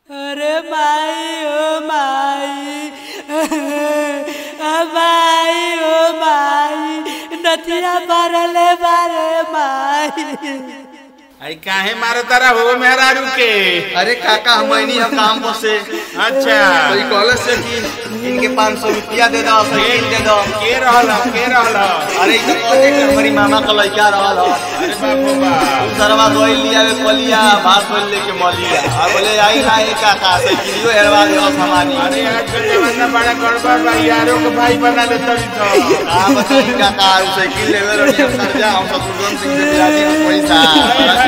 अरे माई ओ माई माई ओ माई नथिया बारले बारे माई आई काहे मारो तारा हो मेहरारू के अरे काका हम नहीं हम काम पर से अच्छा तो ई कॉलेज से कि इनके 500 रुपया दे दो साइकिल दे दो के रहल के रहल अरे ई तो कहते कि हमारी मामा का लड़का रहल हो अरे बाबू बा सरवा गोइल लिया वे कलिया भात बोल लेके मलिया आ बोले आई ना ए काका साइकिलियो हेरवा दे और सामानी अरे आज के जमाना बड़ा गड़बड़ बा यारों के भाई बना ले तभी तो आ बताई काका उ साइकिल लेवे रही हम कर्जा हम शत्रुघ्न सिंह से दिला दी पैसा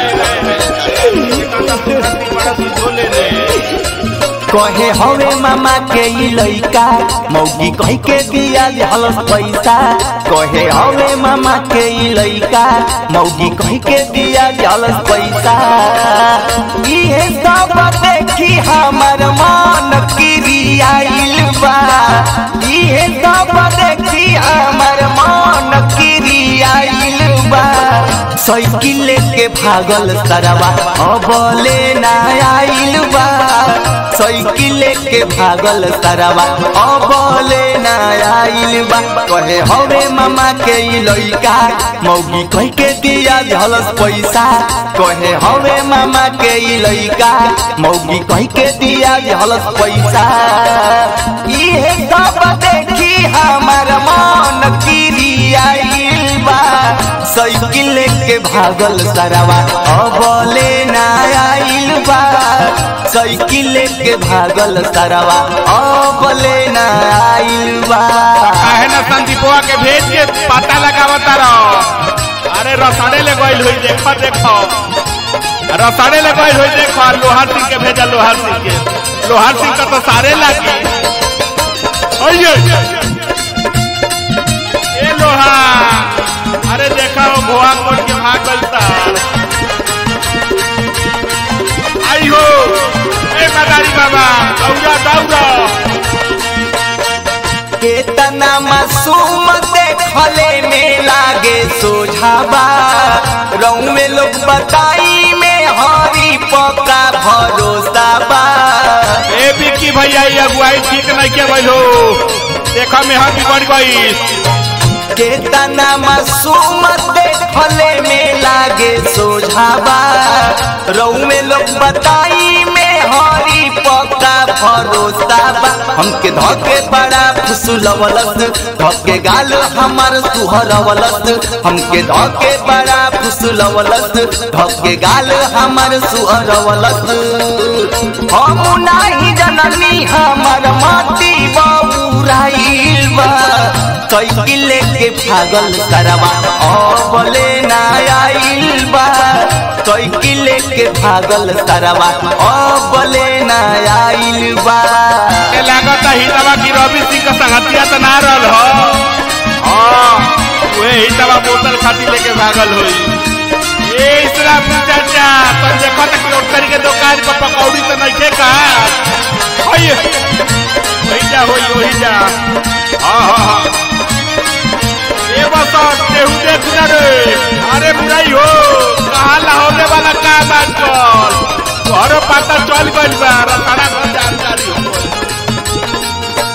बड़ा तू झोले रे कहे हवे मामा के ई लइका मौगी कह के दिया हलस पैसा कहे हवे मामा के ई लइका मौगी कह के दिया हलस पैसा इहे सब देखी हमर मन किरियाइल बा इहे सब देखी हमर मन किरियाइल बा साइकिल लेके भागल सरवा अबले ना आइल बा साइकिल लेके भागल सरवा अबले ना आइल बा कहे हवे मामा के ई लइका मौगी कह के दिया झलस पैसा कहे हवे मामा के ई लइका मौगी कह के दिया झलस पैसा इहे सब देखी हमर मन किरियाइल बा साइकिल लेके भागल सरवा अबले ना आइल बा साइकिल लेके भागल सरवा अबले ना आइल बा काहे ना संदीपवा के भेज के पता लगावता रहो अरे रसाड़े ले गइल होई देखो देखो रसाड़े ले गइल होई देखो लोहार सिंह के भेजा लोहार सिंह के लोहार सिंह का तो सारे लागी ओये ए लोहा अरे देखा वो भुआ कोट के भाग गलता आई हो ए मदारी बाबा दौड़ा दौड़ा केतना मासूम देखले में लागे सोझाबा रऊ में लोग बताई में हरी पका भरोसा बा ए बिक्की भैया ये अगुवाई ठीक नहीं के भइलो देखा में हम बिगड़ गई केतना मासूम देखले में लागे सोझाबा रऊ में लोग बताई में हरी पका भरोसा बा हमके धके बड़ा फुसुलवलस धके गाल हमार सुहरवलस हमके धके बड़ा फुसुलवलस धके गाल हमार सुहरवलस हम नाही जननी हमर माती बाबूराइल बा साइकिल लेके भागल करवा अबले ना आइल बा साइकिल लेके भागल करवा अबले ना आइल बा के लागत ही दवा की रवि सिंह का संगतिया तो ना रहल हो हां वे ही दवा बोतल खाती लेके भागल होई ए इसरा चाचा तो देखो तक रोटरी के दुकान पर पकौड़ी तो नहीं थे का होई वही जा होई वही जा हां हां हां ए बस केहू देख ना रे अरे बुराई हो कहाँ लाहौरे वाला का बात कर घरो पता चल गइल बा रखड़ा घर जानकारी हो गइल।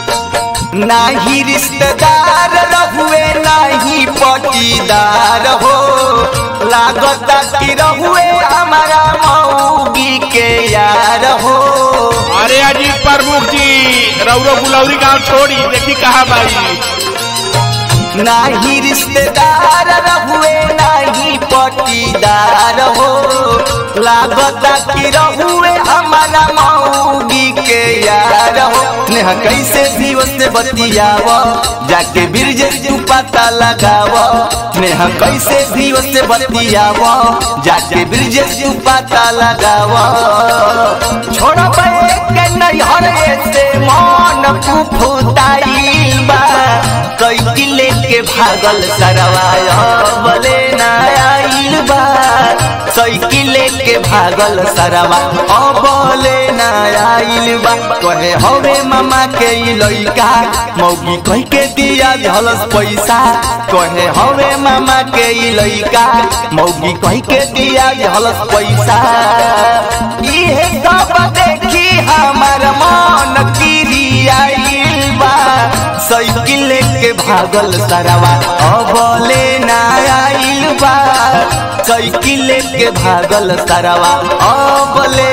नाही रिश्तेदार रहुए नाही पटीदार हो लागत कि रहुए हमारा मऊगी के यार हो अरे अजीत प्रमुख जी रौरो गुलौरी गांव छोड़ी देखी कहा बाई नाही रिश्तेदार रहुए नाही पटीदार हो लागत कि रहुए हमारा मऊगी के यार हो नेहा कैसे जीव से बतियाव जाके बिरजे तू पता लगाव नेहा कैसे जीव से बतियाव जाके बिरजे तू पता लगाव छोड़ के नैहर से मन फुफुताइल बा साइकिल लेके भागल सरवाया बले ना आइल बा साइकिल लेके भागल सरवा अबले ना आइल बा कहे हवे मामा के ई लइका मौगी कह के दिया झलस पैसा कहे हवे मामा के ई लइका मौगी कह के दिया झलस पैसा इहे सब देखी साइकिल लेके भागल सरवा अबले ना आइल बा साइकिल लेके भागल सरवा अबले